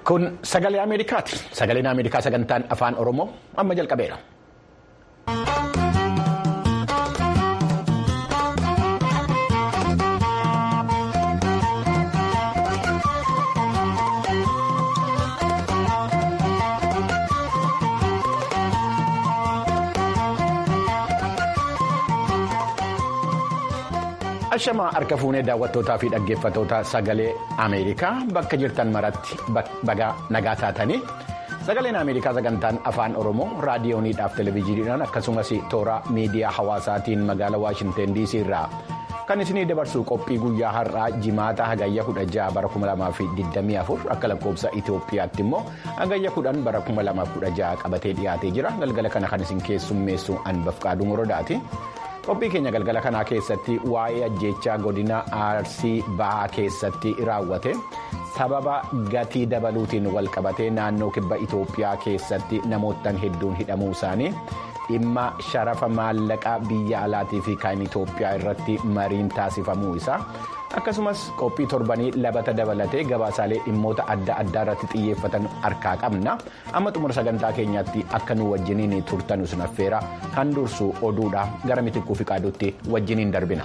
Kun sagalee Ameerikaati. Sagaleen Ameerikaa sagantaan afaan Oromoo amma jalqabeera. Ashamaa harka fuunee daawwattootaa fi dhaggeeffattoota sagalee Ameerikaa bakka jirtan maratti baga nagaa taatanii sagaleen Ameerikaa sagantaan afaan Oromoo raadiyooniidhaaf televezyiiniidhaan akkasumas toora miidiyaa hawaasaatiin magaalaa Waashinteen DC irraa kan isinii dabarsu qophii guyyaa har'aa jimaata hagayya 16 bara 2024 akka lakkoofsa Itoophiyaatti immoo hagayya 10 bara 2016 qabatee dhiyaatee jira galgala kana kan isin keessummeessu Anbafqaaduu Morodaati. qophii keenya galgala kanaa keessatti waa'ee ajjeechaa godina arsii bahaa keessatti raawwate sababa gatii dabaluutiin walqabatee naannoo kibba itoophiyaa keessatti namoottan hedduun hidhamuu isaanii dhimma sharafa maallaqaa biyya alaatii fi kan itoophiyaa irratti mariin taasifamuu isaa akkasumas qophii torbanii labata dabalatee gabaasaalee dhimmoota adda addaa irratti xiyyeeffatan harkaa qabna amma xumura sagantaa keenyaatti akka nu wajjiniin turtanus naffeera kan dursu oduudha gara mitikkuu fi qaaduutti wajjiniin darbina.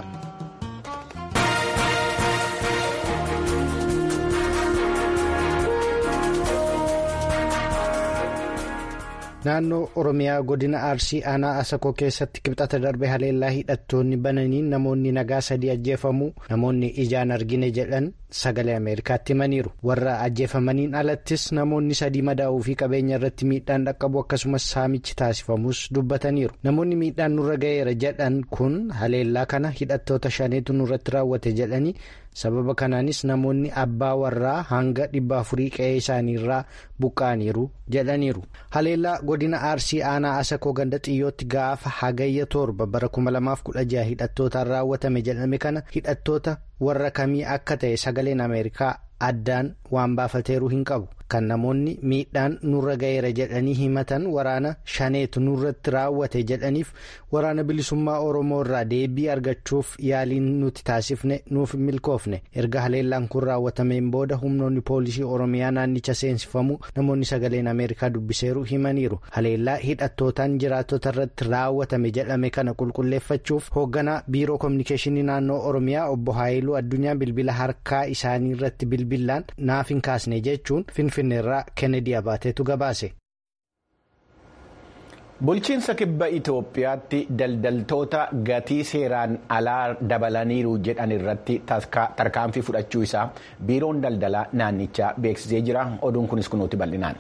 naannoo oromiyaa godina arsii aanaa asakoo keessatti kibxata darbe haleellaa hidhattoonni bananiin namoonni nagaa sadii ajjeefamuu namoonni ijaan argine jedhan sagalee ameerikaatti himaniiru warra ajjeefamaniin alattis namoonni sadii madaa'uu fi qabeenya irratti miidhaan dhaqqabu akkasumas saamichi taasifamus dubbataniiru namoonni miidhaan nurra ga'eera jedhan kun haleellaa kana hidhattoota shaneetu nurratti raawwate jedhanii sababa kanaanis namoonni abbaa warraa hanga dhibba afurii qe'ee isaaniirraa buqqa'aniiru jedhaniiru haleellaa godina arsii aanaa asakoo ganda xiyyootti gaafa hagayya torba bara 2016 hidhattootaan raawwatame jedhame kana hidhattoota warra kamii akka ta'e sagaleen ameerikaa addaan waan baafateeru hin qabu kan namoonni miidhaan nurra ga'eera jedhanii himatan waraana shaneetu nurratti raawwate jedhaniif waraana bilisummaa oromoo irraa deebii argachuuf yaaliin nuti taasifne nuuf milkoofne erga haleellaan kun raawwatameen booda humnoonni poolisii oromiyaa naannicha seensifamu namoonni sagaleen ameerikaa dubbiseeru himaniiru haleellaa hidhattootaan jiraattota irratti raawwatame jedhame kana qulqulleeffachuuf hoogganaa biiroo koominikeeshinii naannoo oromiyaa obbo haayiluu addunyaa bilbila harkaa isaanii irratti bilbilaan naaf hin kaasne jechuun finfinneerraa kennedy abaateetu gabaase. bulchiinsa kibba itoophiyaatti daldaltoota gatii seeraan alaa dabalaniiru jedhan irratti tarkaanfii fudhachuu isaa biiroon daldalaa naannichaa beeksisee jira oduun kunis kunuuti bal'inaan.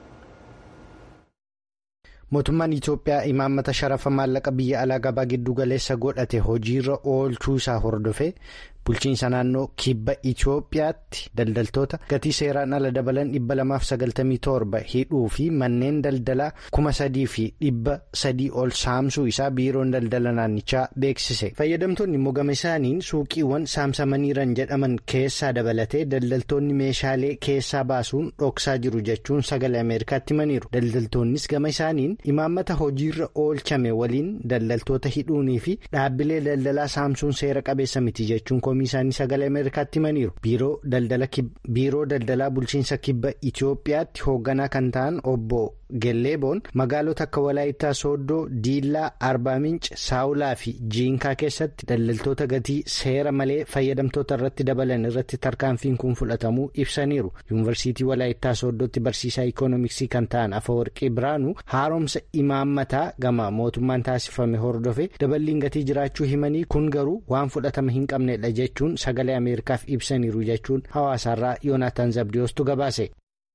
mootummaan itoophiyaa imaammata sharafa maallaqa biyya alaa gabaa giddu galeessa godhate hojiirra oolchuu isaa hordofee bulchiinsa naannoo kibba itoophiyaatti daldaltoota gatii seeraan ala dabalan 297 hidhuu fi manneen daldalaa 3,300 ol saamsuu isaa biiroon daldala naannichaa beeksise fayyadamtoonni mogame isaaniin suuqiiwwan saamsamaniiran jedhaman keessaa dabalatee daldaltoonni meeshaalee keessaa baasuun dhoksaa jiru jechuun sagalee ameerikaatti himaniiru daldaltoonnis gama isaaniin imaammata hojiirra oolchame waliin daldaltoota hidhuunii fi dhaabbilee daldalaa saamsuun seera qabeessa miti jechuun isaanii sagalee ameerikaatti himaniiru biiroo daldalaa bulchiinsa kibba itoophiyaatti hoogganaa kan ta'an obbo gelleeboon magaalota akka walaayittaa sooddoo diillaa arbaa minci saawulaa fi jiinkaa keessatti daldaltoota gatii seera malee fayyadamtoota irratti dabalan irratti tarkaanfiin kun fudhatamuu ibsaniiru yuunivarsiitii walaayittaa sooddootti barsiisaa ikoonomiksii kan ta'an afawarqii biraanuu haaromsa imaammataa gama mootummaan taasifame hordofe daballiin gatii jiraachuu himanii kun garuu waan fudhatama hin qabnedha jechuun sagalee ameerikaaf ibsaniiru jechuun hawaasaarraa yoonaataan zabdiyoostu gabaase.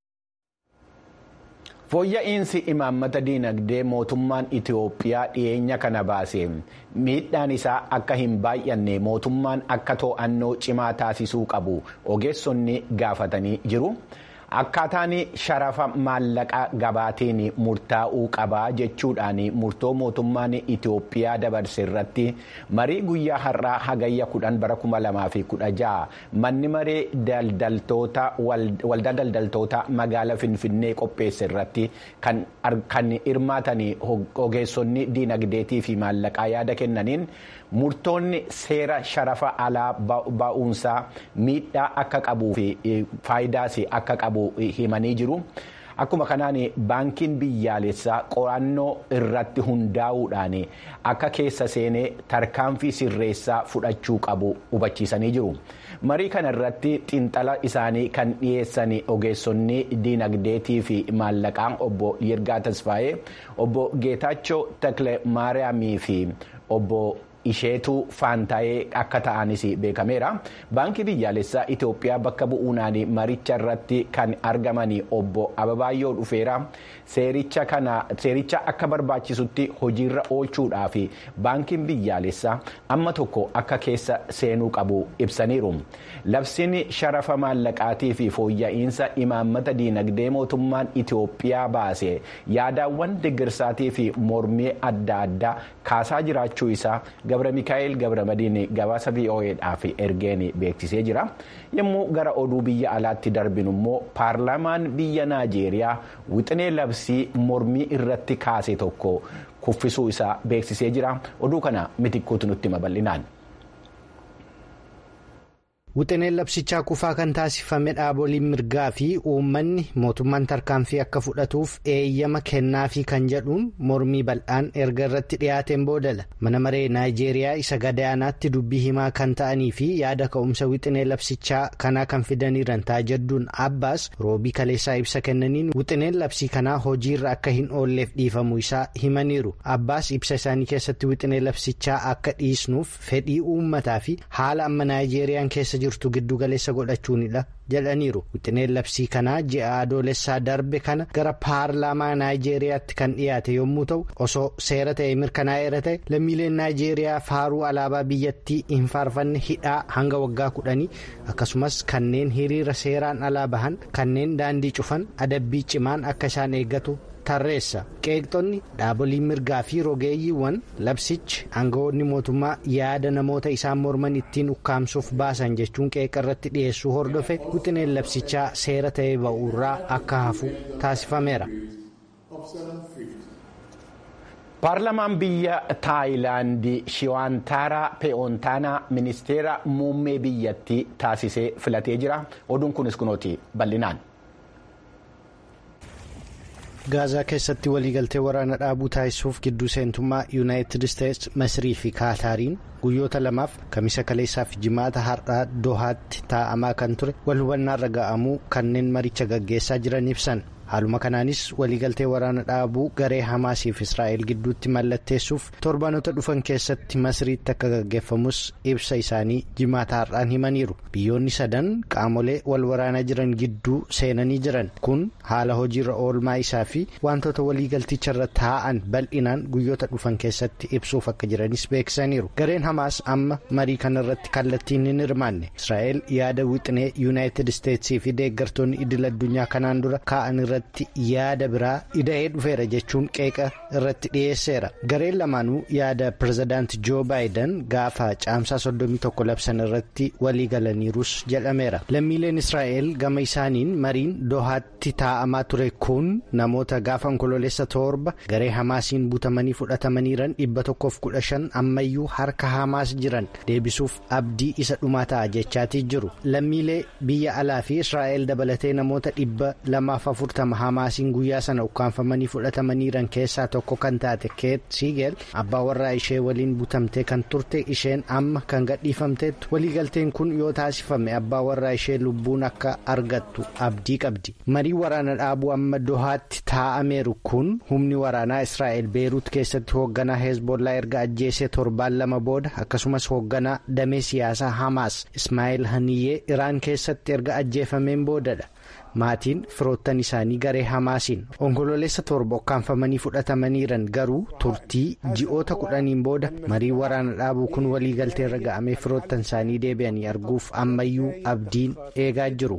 fooyya'insi imaammata diinagdee mootummaan itiyoophiyaa dhiyeenya kana baase miidhaan isaa akka hin baay'anne mootummaan akka to'annoo cimaa taasisuu qabu ogeessonni gaafatanii jiru. akkaataan sharafa maallaqa gabaatiin murtaa'uu qabaa jechuudhaan murtoo mootummaan itiyoophiyaa dabarse irratti marii guyyaa har'aa hagayya kudhan bara kuma lamaa fi kudha ja'a manni maree daldaltoota waldaa daldaltoota magaala finfinnee qopheesse irratti kan hirmaatan ogeessonni diinagdeetii fi maallaqaa yaada kennaniin murtoonni seera sharafa alaa ba'uunsaa miidhaa akka qabuu fi faayidaas akka qabu himanii jiru. Akkuma kanaan baankiin biyyaalessaa qorannoo irratti hundaa'uudhaan akka keessa seenee tarkaanfii sirreessaa fudhachuu qabu hubachiisanii jiru. Marii kana irratti xiinxala isaanii kan dhiyeessan ogeessonni diinagdeetii fi maallaqaan obbo Yirgaa Tasfaayee, obbo Geetaachoo Takle Maariyaamii fi obbo isheetu faantaayee akka ta'anis beekameera. Baankii biyyaalessaa Itoophiyaa bakka bu'uunaan maricha irratti kan argaman obbo Ababaayyoo dhufeera. Seericha akka barbaachisutti hojiirra oolchuudhaaf baankiin biyyaalessaa amma tokko akka keessa seenuu qabu ibsaniiru. Labsiin sharafa maallaqaatii fi fooyya'insa imaammata diinagdee mootummaan Itoophiyaa baase yaadaawwan deeggarsaatii fi mormii adda addaa kaasaa jiraachuu isaa Gabra Mikaa'el Gabra Madiin gabaasa VOAdhaaf ergeen beeksisee jira. Yommuu gara oduu biyya alaatti darbinu immoo paarlaamaan biyya Naajeeriyaa wixinee labsii mormii irratti kaase tokko kuffisuu isaa beeksisee jira. Oduu kana mitikkuutu nutti hima bal'inaan. Wixineen labsichaa kufaa kan taasifame dhaaboliin mirgaa fi uummanni mootummaan tarkaanfii akka fudhatuuf eeyyama kennaafi kan jedhuun mormii bal'aan erga irratti dhiyaateen boodala mana maree naayijeeriyaa isa gadaanaatti dubbii himaa kan ta'anii fi yaada ka'umsa wixinee labsichaa kanaa kan fidaniiran taajadduun abbaas roobii kaleessaa ibsa kennaniin wixineen labsii kanaa hojiirra akka hin oolleef dhiifamuu isaa himaniiru abbaas ibsa isaanii keessatti wixinee labsichaa akka dhiisnuuf fedhii uummataa fi haala amma naayijeeriyaan keessa jirtu giddu galeessa godhachuunidha jedhaniiru wixineen labsii kanaa ji'a adoolessaa darbe kana gara paarlaamaa naayijeeriyaatti kan dhiyaate yommuu ta'u osoo seera ta'e mirkanaa'eera ta'e lammiileen naayijeeriyaa faaruu alaabaa biyyattii hin faarfanne hidhaa hanga waggaa kudhanii akkasumas kanneen hiriira seeraan alaa bahan kanneen daandii cufan adabbii cimaan akka isaan eeggatu. tarreessa qeeqxonni dhaaboliin mirgaa fi rogeeyyiiwwan labsichi aangawoonni mootummaa yaada namoota isaan morman ittiin ukkaamsuuf baasan jechuun qeeqa irratti dhiyeessuu hordofe wixineen labsichaa seera ta'ee ba'uurraa akka hafu taasifameera. paarlamaan biyya taayilaandii shiwaantaaraa pe'oontaanaa ministeera muummee biyyattii taasisee filatee jira oduun kunis kunooti bal'inaan. gaazaa keessatti waliigaltee waraana dhaabuu taasisuuf gidduu seentummaa yuunaayitid isteets masrii fi kaataariin guyyoota lamaaf kamisa kaleessaa fi jimaata har'aa dohaatti taa'amaa kan ture wal hubannaarra ga'amuu kanneen maricha gaggeessaa jiran ibsan haaluma kanaanis waliigaltee waraana dhaabuu garee hamaasiif israa'el gidduutti mallatteessuuf torbaanota dhufan keessatti masriitti akka gaggeeffamus ibsa isaanii jimaata har'aan himaniiru biyyoonni sadan qaamolee wal waraanaa jiran gidduu seenanii jiran kun haala hojiirra oolmaa isaa fi wantoota waliigalticharra taa'an bal'inaan guyyoota dhufan keessatti ibsuuf akka jiranis beeksisaniiru gareen hamaas amma marii kanarratti kallattiin hin hirmaanne israa'el yaada wixinee yuunaayitid isteetsii fi deeggartoonni idil addunyaa kanaan dura kaa'an irratti. yaada biraa ida'ee dhufeera jechuun qeeqa irratti dhiyeesseera gareen lamaanuu yaada pirezidaanti joo baayiden gaafa caamsaa 31 labsan irratti walii galaniirus jedhameera lammiileen israa'el gama isaaniin mariin dohaatti taa'amaa ture kun namoota gaafa onkololeessa torba garee hamaasiin butamanii fudhatamaniiran 115 ammayyuu harka hamaas jiran deebisuuf abdii isa dhumaa ta'a jechaatii jiru lammiilee biyya alaa fi israa'el dabalatee namoota 240 hamaasiin guyyaa sana ukkaanfamanii fudhatamaniiran keessaa tokko kan taate keet siigel abbaa warraa ishee waliin butamtee kan turte isheen amma kan gadhiifamteettu waliigalteen kun yoo taasifame abbaa warraa ishee lubbuun akka argattu abdii qabdi marii waraana dhaabuu amma dohaatti taa'ameeru kun humni waraanaa israa'el beeruut keessatti hoogganaa heezbollaa erga ajjeesee torbaan lama booda akkasumas hoogganaa damee siyaasaa hamaas ismaa'eel haniyyee iraan keessatti erga ajjeefameen boodadha. maatiin firoottan isaanii garee hamaasiin onkololeessa torba ukkaanfamanii fudhatamaniiran garuu turtii ji'oota kudhaniin booda marii waraana dhaabuu kun waliigaltee irra ga'amee firoottan isaanii deebi'anii arguuf ammayyuu abdiin eegaa jiru.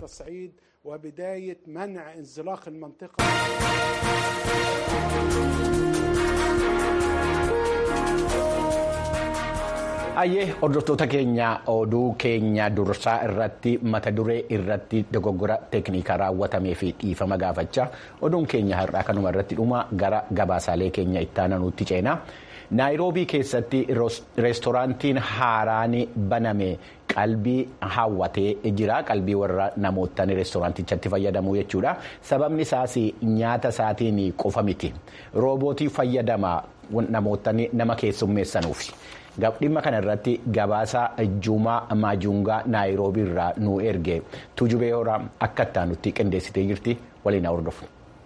Ayyee hordoftoota keenya oduu keenya dursaa irratti mata duree irratti dogoggora teeknikaa raawwatamee fi dhiifama gaafachaa oduun keenya har'aa kanuma irratti dhuma gara gabaasaalee keenya itti aananuutti ceena. naayiroobii keessatti reestooraantiin haaraan baname qalbii hawwatee jira qalbii warra namoota reestooraantichatti fayyadamu jechuudha sababni isaas nyaata isaatiin qofa miti roobootii fayyadama namoota nama keessummeessanuuf. dhimma kana irratti gabaasa juumaa maajungaa naayiroobii irraa nu erge tujubee horaa akka ittaanutti qindeessitee jirti waliin hordofu.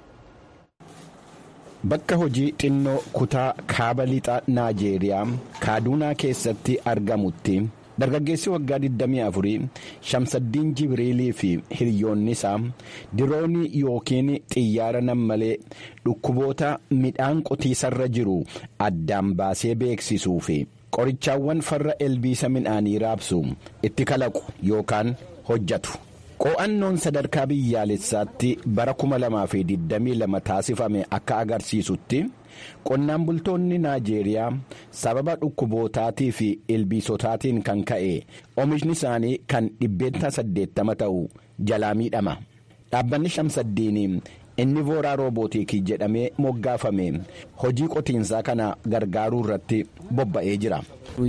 Bakka hojii xinnoo kutaa kaaba lixa naajeeriyaa kaaduunaa keessatti argamutti dargaggeessi waggaa 24 shamsaddiin jibriilii fi hiriyoonni isaa diroonii yookiin xiyyaara nammalee dhukkuboota midhaan qotiisarra jiru addaan baasee beeksisuu fi qorichaawwan farra ilbiisa midhaanii raabsu itti kalaqu yookaan hojjatu. qo'annoon sadarkaa biyyaalessaatti bara 2022 taasifame akka agarsiisutti qonnaan bultoonni naajeeriyaa sababa dhukkubootaatii fi ilbiisotaatiin kan ka'e oomishni isaanii kan dhibbeenta 80 ta'u jalaa miidhama dhaabbanni shamsaddiin inni vooraa roobootiikii jedhamee moggaafame hojii qotiinsaa kana gargaaruu irratti bobba'ee jira.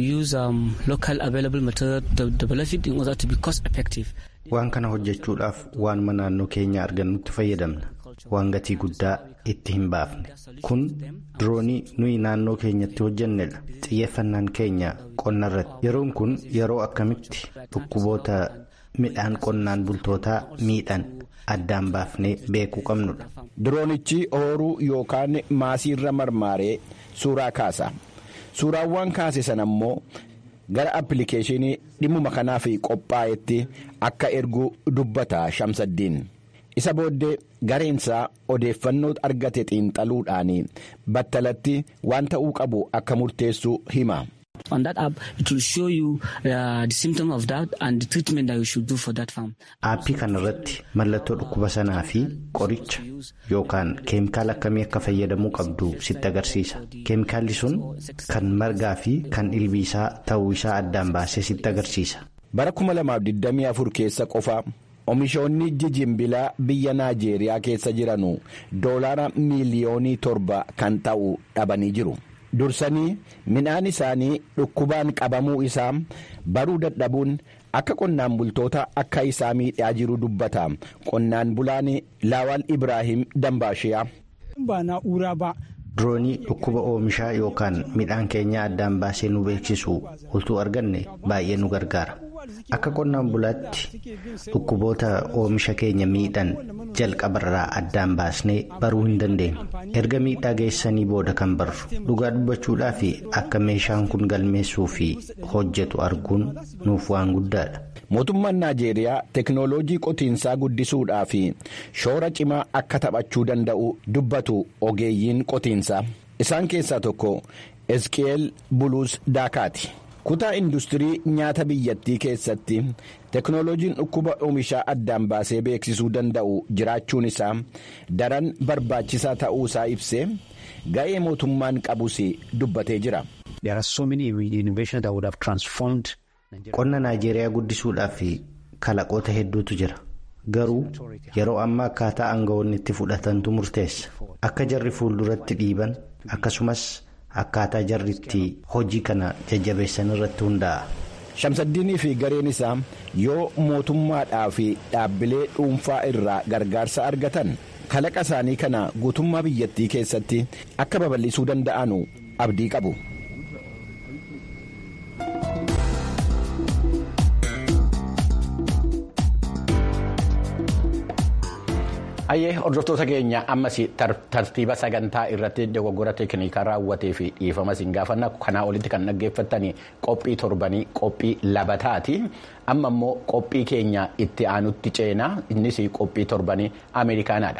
waan kana hojjechuudhaaf waanuma naannoo keenya argannutti fayyadamna waan gatii guddaa itti hin baafne kun diroonii nuyi naannoo keenyatti hojjannedha xiyyeeffannaan keenya qonna irratti yeroon kun yeroo akkamitti dhukkuboota midhaan qonnaan bultootaa miidhan addaan baafnee beekuu qabnudha. diroonichi ooruu yookaan maasiirra marmaaree suuraa kaasa suuraawwan kaase sana immoo. gara appilikeeshinii dhimmuma kanaaf qophaa'etti akka ergu dubbata shamsaddiin isa booddee gareensaa odeeffannoo argate xiinxaluudhaan battalatti waan ta'uu qabu akka murteessu hima. aappii kana irratti mallattoo dhukkuba sanaa fi qoricha yookaan keemikaala akkamii akka fayyadamuu qabdu sitti agarsiisa keemikaalli sun kan margaa fi kan ilbiisaa ta'uu isaa addaan baasee sitti agarsiisa. bara 2024 keessa qofa oomishoonni jijimbilaa biyya naajeeriyaa keessa jiranu doolaara miiliyoonii torba kan ta'u dhabanii jiru. dursanii midhaan isaanii dhukkubaan qabamuu isaa baruu dadhabuun akka qonnaan bultoota akka isaa miidhaa jiru dubbata qonnaan bulaan laawal ibraahim dambaashiyaa. diroonii dhukkuba oomishaa yookaan midhaan keenya addaan baasee nu beeksisu utuu arganne baay'ee nu gargaara akka qonnaan bulaatti dhukkuboota oomisha keenya miidhan jalqabarraa addaan baasnee baruu hin dandeenyu erga miidhaa geessanii booda kan barru dhugaa dubbachuudhaa fi akka meeshaan kun galmeessuu fi hojjetu arguun nuuf waan guddaadha. mootummaan naajeeriyaa teknooloojii qotiinsaa guddisuudhaa fi shoora cimaa akka taphachuu danda'u dubbatu ogeeyyiin qotiinsaa isaan keessaa tokko eski'eel buluus daakaati. kutaa industirii nyaata biyyattii keessatti teknooloojiin dhukkuba oomishaa addaan baasee beeksisuu danda'u jiraachuun isaa daran barbaachisaa ta'uu isaa ibsee ga'ee mootummaan qabus dubbatee jira. qonna naajeeriyaa guddisuudhaaf kalaqoota hedduutu jira garuu yeroo ammaa akkaataa aangawoonni itti fudhatantu murteessa akka jarri fuulduratti dhiiban akkasumas. akkaataa jarritti hojii kana jajjabeessan irratti hundaa'a. shamsaddiinii fi gareen isaa yoo mootummaadhaa fi dhaabbilee dhuunfaa irraa gargaarsa argatan kalaqa isaanii kana guutummaa biyyattii keessatti akka babal'isuu danda'anu abdii qabu. Ayyee hordoftoota keenya ammas tartiiba sagantaa irratti dogoggora teeknikaa raawwatee fi dhiifama isin gaafanna kanaa olitti kan dhaggeeffattan qophii torbanii qophii labataati amma immoo qophii keenya itti aanutti ceenaa innis qophii torbanii ameerikaanaadha.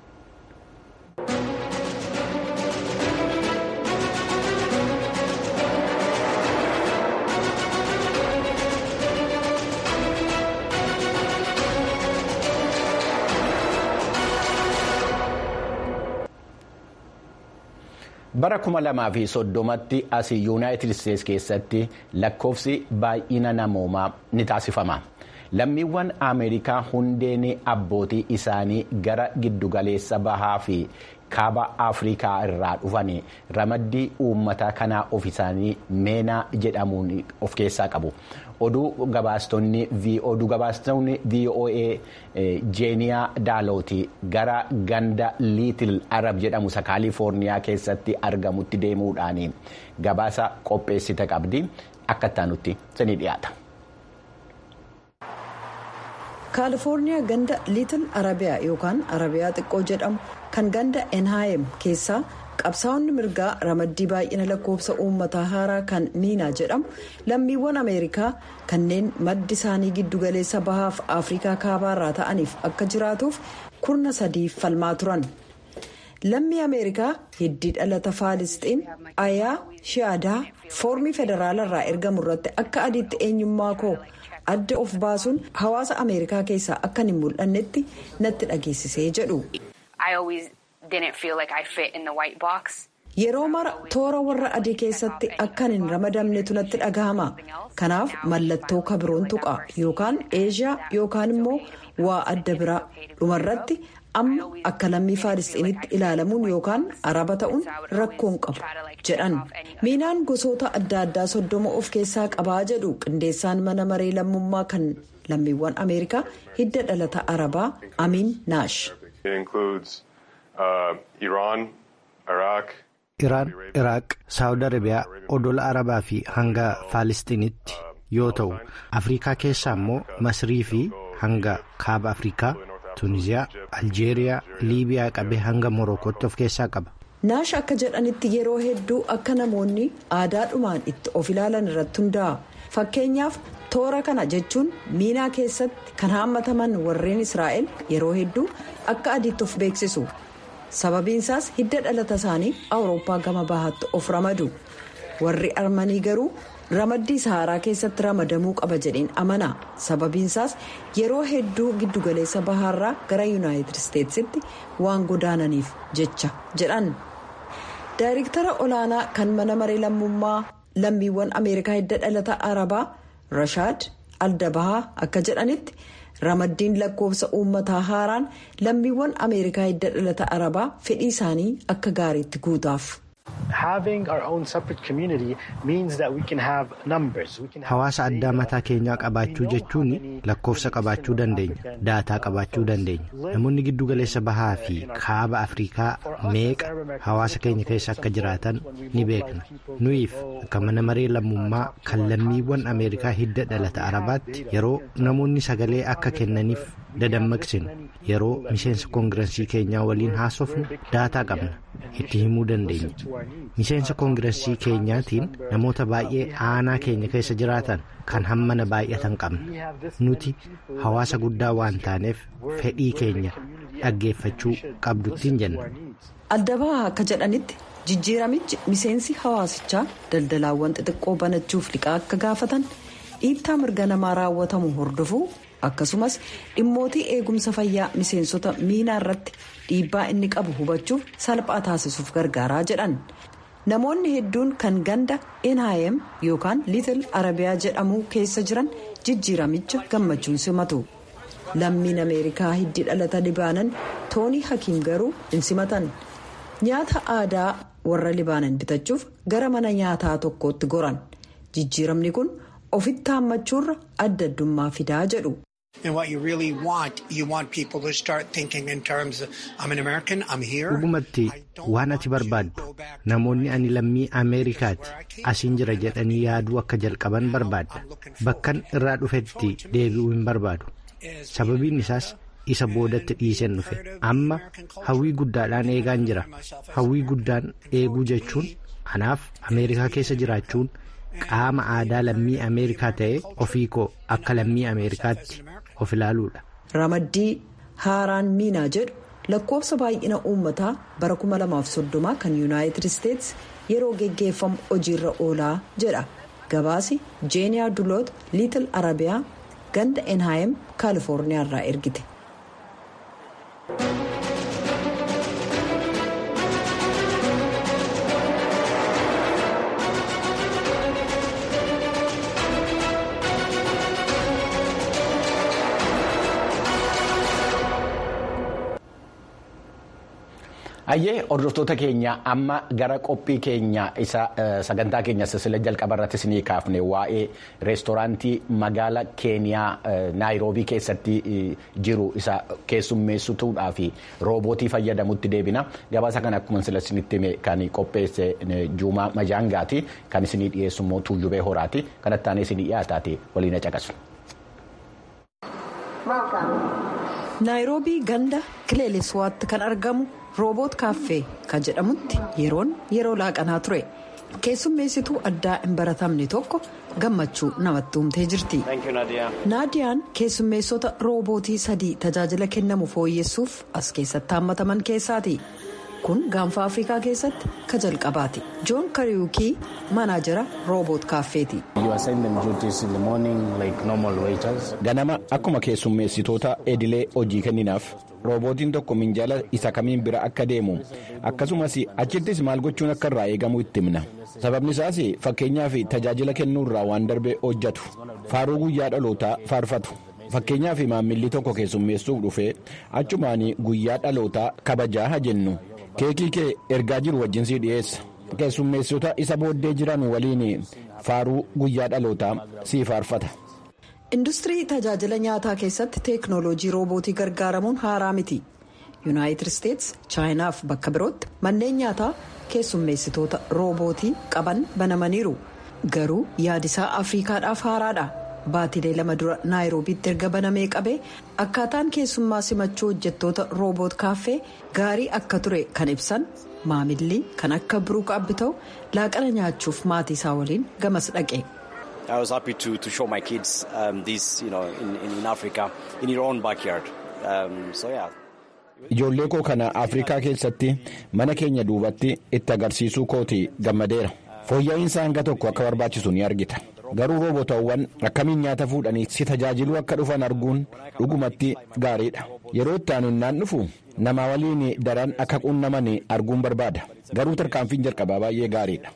bara kuma lamaa fi soddomatti asii yuunaayitid isteetsi keessatti lakkoofsi baay'ina namoomaa ni taasifama lammiiwwan ameerikaa hundeen abbootii isaanii gara giddugaleessa bahaa fi kaaba afrikaa irraa dhufan ramaddii uummata kanaa of isaanii meenaa jedhamuun of keessaa qabu. oduu gabaastonni voa jeeniyaa daalooti gara ganda liitil arab jedhamu isa kaalifoorniyaa keessatti argamutti deemuudhaan gabaasa qopheessite qabdi akka ittaanutti sini dhiyaata. kaalifoorniyaa ganda liitil arabiyaa yookaan arabiyaa xiqqoo jedhamu kan ganda enhaayem keessaa qabsaa'onni mirgaa ramaddii baay'ina lakkoofsa uummataa haaraa kan miinaa jedhamu lammiiwwan ameerikaa kanneen maddi isaanii giddugaleessa bahaaf afrikaa kaabaarraa ta'aniif akka jiraatuuf kurna sadiif falmaa turan lammii ameerikaa hiddii dhalata faalisxiin ayaa shi'aadaa foormii federaalarraa ergamu irratti akka adiitti eenyummaa koo adda of baasuun hawaasa ameerikaa keessaa akka hin mul'annetti natti dhageessisee jedhu. yeroo mara toora warra adii keessatti akkan hin ramadamnetu natti dhagahama kanaaf mallattoo kabiroon tuqa yookaan eeshiyaa yookaan immoo waa adda biraa dhumarratti amma akka lammii faalisxiinitti ilaalamuun yookaan araba ta'uun rakkoon qabu jedhan miinaan gosoota adda addaa soddoma of keessaa qabaa jedhu qindeessaan mana maree lammummaa kan lammiiwwan ameerikaa hidda dhalata arabaa amiin naash. iraan iraaq saawud arabiyaa odola arabaa fi hanga faalistiinitti yoo ta'u afrikaa keessaa immoo masrii fi hanga kaaba afrikaa tuuniziyaa aljeeriyaa liibiyaa qabee hanga morokootti of keessaa qaba. naash akka jedhanitti yeroo hedduu akka namoonni aadaadhumaan itti of ilaalan irratti hundaa'a fakkeenyaaf toora kana jechuun miinaa keessatti kan haammataman warreen israa'el yeroo hedduu akka adiitti of beeksisu. sababiinsaas hidda dhalata isaanii awurooppaa gama bahaatti of ramadu warri armanii garuu ramaddii saharaa keessatti ramadamuu qaba jedheen amana sababiinsaas yeroo hedduu giddugaleessa bahaarraa gara yuunaayitid isteetsitti waan godaananiif jecha jedhan daayirektara olaanaa kan mana maree lammummaa lammiiwwan ameerikaa hidda dhalata arabaa rashaad aldabahaa akka jedhanitti. ramaddiin lakkoofsa uummataa haaraan lammiiwwan ameerikaa hidda dhalata arabaa fedhii isaanii akka gaariitti guutaaf. hawaasa addaa mataa keenyaa qabaachuu jechuun lakkoofsa qabaachuu dandeenya daataa qabaachuu dandeenya namoonni giddugaleessa bahaa fi kaaba afrikaa meeqa hawaasa keenya keessa akka jiraatan ni beekna nuyiif akka mana maree lammummaa kan lammiiwwan ameerikaa hidda dhalata arabaatti yeroo namoonni sagalee akka kennaniif dadammaqsinu yeroo miseensa koongirensii keenyaa waliin haasofnu daataa qabna itti himuu dandeenya miseensa koongirensii keenyaatiin namoota baay'ee aanaa keenya keessa jiraatan kan hammana baay'atan qabna nuti hawaasa guddaa waan taaneef fedhii keenya dhaggeeffachuu qabduttiin jenna. Aldabahaa akka jedhanitti jijjiiramichi miseensi hawaasichaa daldalaawwan xixiqqoo banachuuf liqaa akka gaafatan dhiittaa mirga namaa raawwatamu hordofuu akkasumas dhimmootii eegumsa fayyaa miseensota miinaa irratti dhiibbaa inni qabu hubachuuf salphaa taasisuuf gargaaraa jedhan namoonni hedduun kan ganda NIM yookaan liitil arabiyaa jedhamu keessa jiran jijjiiramicha gammachuun simatu lammiin ameerikaa hiddi dhalata libaanan toonii hakiim garuu hin simatan nyaata aadaa warra libaanan bitachuuf gara mana nyaataa tokkootti goran jijjiiramni kun ofitti haammachuurra adda addummaa fidaa jedhu. dhugumatti waan ati barbaaddu namoonni ani lammii ameerikaati asiin jira jedhanii yaaduu akka jalqaban barbaadda bakkan irraa dhufetti deebi'uu hin barbaadu sababiin isaas isa boodatti dhiiseen dhufe amma hawwii guddaadhaan eegaan jira hawwii guddaan eeguu jechuun anaaf ameerikaa keessa jiraachuun qaama aadaa lammii ameerikaa ta'ee ofii koo akka lammii ameerikaatti of ilaaluudha. ramaddii haaraan miinaa jedhu lakkoofsa baay'ina uummataa bara 2030 kan yuunaayitid isteets yeroo geggeeffamu hojiirra oolaa jedha gabaasi jeeniyaa duloot liitil arabiyaa ganda enhaayem kaalifoorniyaa irraa ergite. Ayyee hordoftoota keenya amma gara qophii keenya isa sagantaa keenya sisila jalqaba irratti isinii kaafne waa'ee reestooraantii magaala keeniyaa naayiroobii keessatti jiru isa keessummeessituudhaa fi roobootii fayyadamutti deebina gabaasa kana akkuma sila isinitti hime kan qopheesse juumaa majaangaati kan isinii dhiyeessu immoo tuuyyubee horaati kanatti aanee isinii dhiyaataati waliin caqasu. naayiroobii ganda kileeleswaatti kan argamu rooboot kaaffee kan jedhamutti yeroon yeroo laaqanaa ture keessummeessituu addaa hin baratamne tokko gammachuu namatti humtee jirti naadiyaan keessummeessota roobootii sadii tajaajila kennamu fooyyessuuf as keessatti haammataman keessaati kun gaanfa afrikaa keessatti ka jalqabaati joon kariwukii maanaajara rooboot kaaffeeti. ganama akkuma keessummeessitoota edilee hojii kenninaaf roobootiin tokko minjaala isa kamiin bira akka deemu akkasumas achittis maal gochuun akka irraa eegamu itti himna sababni isaas fakkeenyaaf tajaajila kennuu irraa waan darbee hojjetu faaruu guyyaa dhalootaa faarfatu fakkeenyaaf maammilli tokko keessummeessuuf dhufee achumaan guyyaa dhalootaa kabajaa jennu keekii kee ergaa jiru wajjin sii dhiyeessa keessummeessitoota isa booddee jiran waliin faaruu guyyaa dhalootaa sii faarfata. industirii tajaajila nyaataa keessatti teeknooloojii roobootii gargaaramuun haaraa miti yuunaayitid isteets chaayinaaf bakka birootti manneen nyaataa keessummeessitoota roobootii qaban banamaniiru garuu yaadisaa afriikaadhaaf haaraadha baatilee lama dura naayiroobiitti erga banamee qabee akkaataan keessummaa simachuu hojjettoota rooboot kaaffee gaarii akka ture kan ibsan maamilli kan akka biruuk abbita'u laaqana nyaachuuf maatii isaa waliin gamas dhaqe. I was happy to, to show my kids um, this, you know, in, in, in Africa, in your own backyard. Um, so yeah. Ijoollee koo kana Afrikaa keessatti mana keenya duubatti itti agarsiisuu kooti gammadeera. Fooyya'insa hanga tokko akka barbaachisu ni argita. Garuu roobotawwan akkamiin nyaata fuudhanii si tajaajiluu akka dhufan arguun dhugumatti gaariidha. Yeroo itti aanunnaan dhufu nama waliin daran akka qunnaman arguun barbaada. Garuu tarkaanfiin jalqabaa baay'ee gaariidha.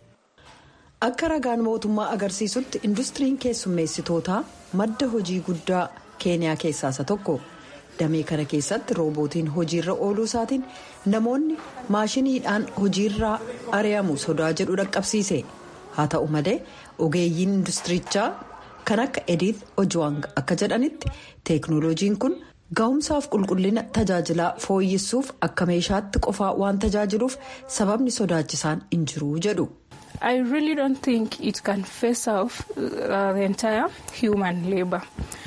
akka ragaan mootummaa agarsiisutti industiriin keessummeessitootaa madda hojii guddaa keeniyaa keessaa isa tokko damee kana keessatti roobootiin hojiirra ooluu isaatiin namoonni maashiniidhaan hojiirraa ari'amu sodaa jedhu dhaqqabsiise haa ta'u malee ogeeyyiin industirichaa kan akka ediith ojuwang akka jedhanitti teeknooloojiin kun ga'umsaaf qulqullina tajaajilaa fooyyessuuf akka meeshaatti qofaa waan tajaajiluuf sababni sodaachisaan hin jiru jedhu. I really don't think it can face off uh, the entire human labour.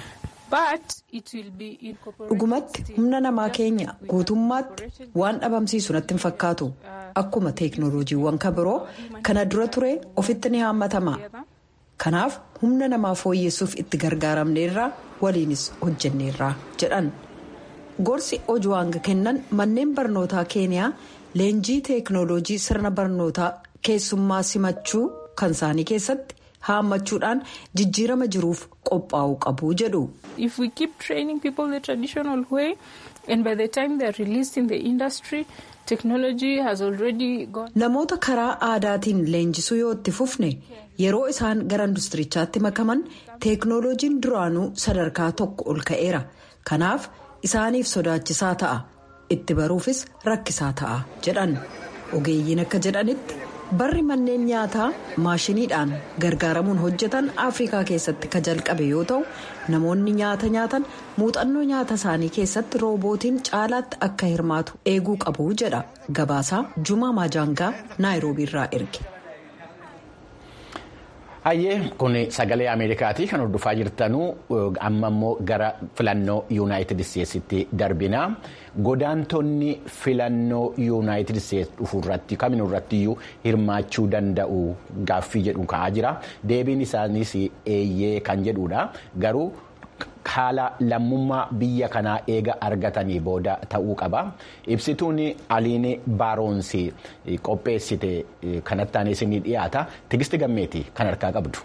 But it will be incorporated. dhugumatti humna namaa keenya guutummaatti waan dhabamsiisu natti hin fakkaatu akkuma teeknooloojiiwwan kan biroo kana dura ture ofitti ni haammatama kanaaf humna namaa fooyyessuuf itti gargaaramneerraa waliinis hojjenneerraa jedhan gorsi ojuwaanga kennan manneen barnootaa keeniyaa leenjii teeknooloojii sirna barnootaa keessummaa simachuu kan isaanii keessatti haammachuudhaan jijjiirama jiruuf qophaa'uu qabu jedhu. If we keep training people the traditional way and by the time they are released in the industry technology has already gone. Namoota karaa aadaatiin leenjisuu yoo itti fufne yeroo isaan gara industirichaatti makaman teeknooloojiin duraanuu sadarkaa tokko ol ka'eera kanaaf isaaniif sodaachisaa ta'a itti baruufis rakkisaa ta'a jedhan ogeeyyiin akka jedhanitti. barri manneen nyaataa maashiniidhaan gargaaramuun hojjetan afrikaa keessatti ka jalqabe yoo ta'u namoonni nyaata nyaatan muuxannoo nyaata isaanii keessatti roobootiin caalaatti akka hirmaatu eeguu qabu jedha gabaasaa jumaa maajaangaa naayiroobiirraa erge. Hayyee kun sagalee Ameerikaati kan hordofaa jirtanuu amma immoo gara filannoo yuunaayitid isteetsitti darbina. Godaantonni filannoo yuunaayitid isteetsi dhufu irratti kaminuu irratti iyyuu hirmaachuu danda'u gaaffii jedhu ka'aa jira. Deebiin isaaniis eeyyee kan jedhudha. Garuu haala lammummaa biyya kanaa eega argatanii booda ta'uu qaba. Ibsituun aliin baaroonsi qopheessite kanatti aanee isinii dhiyaata. Tigisti gammeeti kan harkaa qabdu.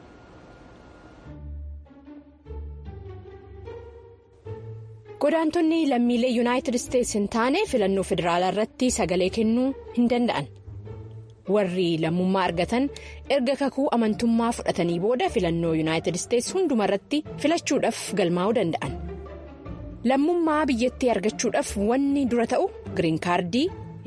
Godaantonni lammiilee yuunaayitid isteetsi hin taane filannoo federaalaa irratti sagalee kennuu hin danda'an. warri lammummaa argatan erga kakuu amantummaa fudhatanii booda filannoo yuunaayitid isteetsi hundumarratti filachuudhaaf galmaa'uu danda'an lammummaa biyyattii argachuudhaaf wanni dura ta'u giriin kaardii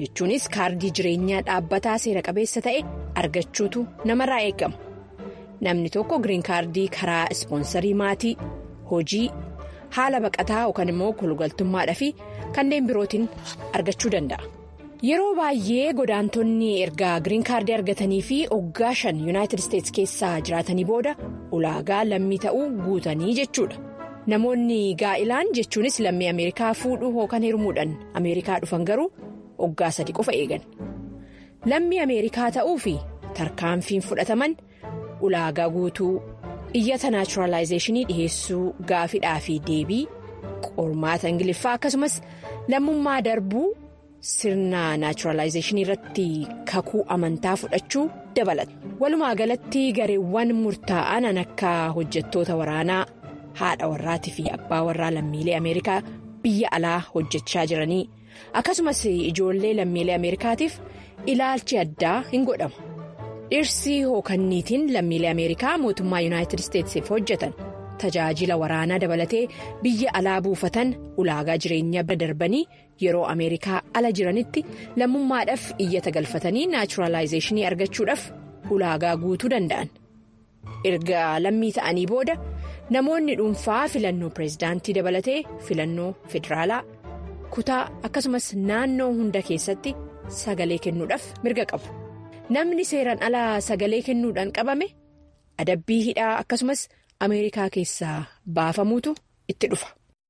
jechuunis kaardii jireenyaa dhaabbataa seera qabeessa ta'e argachuutu namarraa eegama namni tokko giriin kaardii karaa ispoonsarii maatii hojii haala baqataa yookaan immoo kolugaltummaadhaa fi kanneen birootiin argachuu danda'a. yeroo baay'ee godaantonni erga giriin kaardii argatanii fi oggaa shan yuunaayitid isteetsi keessaa jiraatanii booda ulaagaa lammii ta'uu guutanii jechuudha namoonni gaa'ilaan jechuunis lammii ameerikaa fuudhuu yookaan heerumuudhaan ameerikaa dhufan garuu oggaa sadi qofa eegan lammii ameerikaa ta'uu fi tarkaanfiin fudhataman ulaagaa guutuu iyyata naachuraalaayizeeshinii dhiheessuu gaafidhaa fi deebii qormaata ingiliffaa akkasumas lammummaa darbuu. sirna naachuraalaayizeeshinii irratti kakuu amantaa fudhachuu dabalata walumaa galatti gareewwan murtaa'an akka hojjettoota waraanaa haadha warraatii fi abbaa warraa lammiilee ameerikaa biyya alaa hojjechaa jiranii akkasumas ijoollee lammiilee ameerikaatiif ilaalchi addaa hin godhamu dhirsi hookanniitiin lammiilee ameerikaa mootummaa yuunaayitid isteetsiif hojjetan tajaajila waraanaa dabalatee biyya alaa buufatan ulaagaa jireenyaa bira darbanii. yeroo ameerikaa ala jiranitti lammummaadhaaf iyyata galfatanii naachuraalaayizeeshinii argachuudhaaf ulaagaa guutuu danda'an erga lammii ta'anii booda namoonni dhuunfaa filannoo pireezidaantii dabalatee filannoo federaalaa kutaa akkasumas naannoo hunda keessatti sagalee kennuudhaaf mirga qabu namni seeraan alaa sagalee kennuudhaan qabame adabbii hidhaa akkasumas ameerikaa keessaa baafamuutu itti dhufa.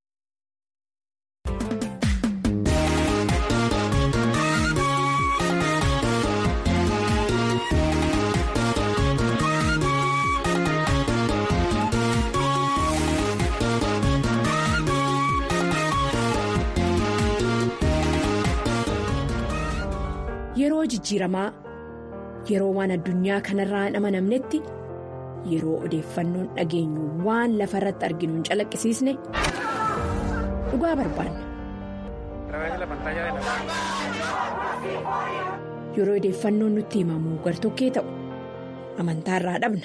yeroo jijjiiramaa yeroo waan addunyaa kanarraa hin amanamnetti yeroo odeeffannoon dhageenyu waan lafa irratti arginu hin calaqqisiisne dhugaa barbaanna. yeroo odeeffannoon nutti himamu gartokkee ta'u amantaa irraa dhabna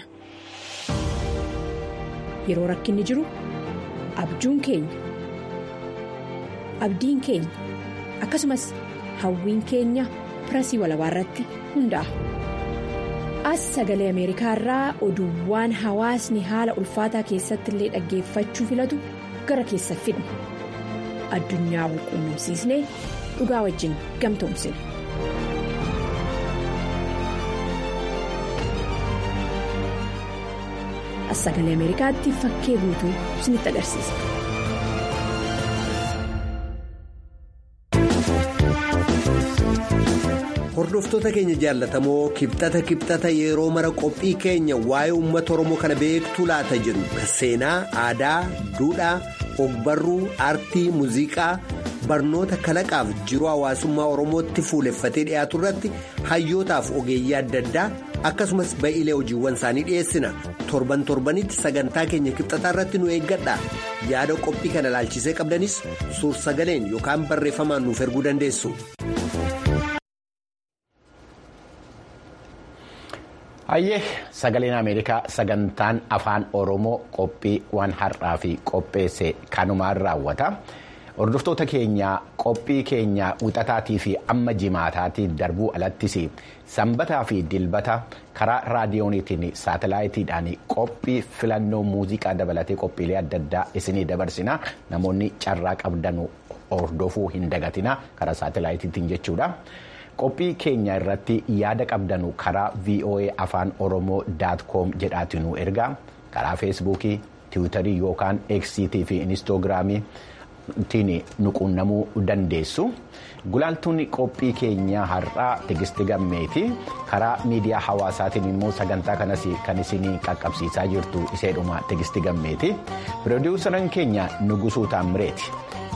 yeroo rakkinni jiru abjuun keenya abdiin keenya akkasumas hawwiin keenya. pirasii walabaa irratti hundaa'a. as sagalee ameerikaa irraa oduuwwan hawaasni haala ulfaataa keessatti illee dhaggeeffachuu filatu gara keessa fidna addunyaa walquunnamsiisnee dhugaa wajjin gamtoomsina. as sagalee ameerikaatti fakkee guutuu isinitti agarsiisa. hordoftoota keenya jaallatamoo kibxata kibxata yeroo mara qophii keenya waa'ee uummata oromoo kana beektuu laata jedhu seenaa aadaa duudhaa ogbarruu aartii muuziqaa barnoota kalaqaaf jiruu hawaasummaa oromootti fuuleffatee dhiyaatu irratti hayyootaaf ogeeyyii adda addaa akkasumas ba'iilee hojiiwwan isaanii dhiyeessina torban torbanitti sagantaa keenya kibxataa irratti nu eeggadha yaada qophii kana ilaalchisee qabdanis suur sagaleen yookaan barreeffamaan nuuf erguu dandeessu. hayyee sagaleen ameerikaa sagantaan afaan oromoo qophii waan har'aa fi qopheesse kanumaan raawwata hordoftoota keenya qophii keenya wixataatii fi amma jimaataatiin darbuu alattis sanbataa fi dilbata karaa raadiyooniitiin saatalaayitiidhaan qophii filannoo muuziqaa dabalatee qophiilee adda addaa isinii dabarsina namoonni carraa qabdan hordofuu hin dagatina karaa saatalaayitiitiin jechuudha. qophii keenya irratti yaada qabdanu karaa voa afaan oromoo daatkoom jedhaatiin nu ergaa karaa feesbuukii tiwiitarii yookaan eksiitii fi inistoogiraamii nu quunnamuu dandeessu gulaaltuun qophii keenyaa har'aa tigisti gammeeti karaa miidiyaa hawaasaatiin immoo sagantaa kanas kan isin qaqqabsiisaa jirtu iseedhuma tigisti gammeeti pirodiiwusaran keenya nugusuu taammireeti.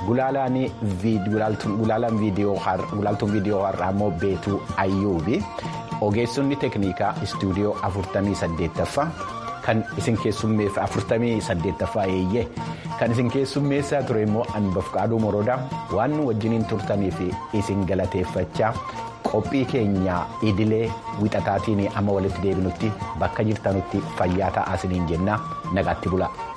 gulaalaan viidiyoo har'aa immoo beetuu ayyuubi ogeessonni teeknikaa istuudiyoo 48ffaa kan isin keessummeessa 48ffaa eeyyee kan isin keessummeessaa ture immoo anbafqaaduu moroodaa waan nu wajjiniin turtaniif isin galateeffachaa qophii keenya idilee wixataatiin amma walitti deebinutti bakka jirtanutti fayyaa ta'aa isiniin jennaa nagaatti bula.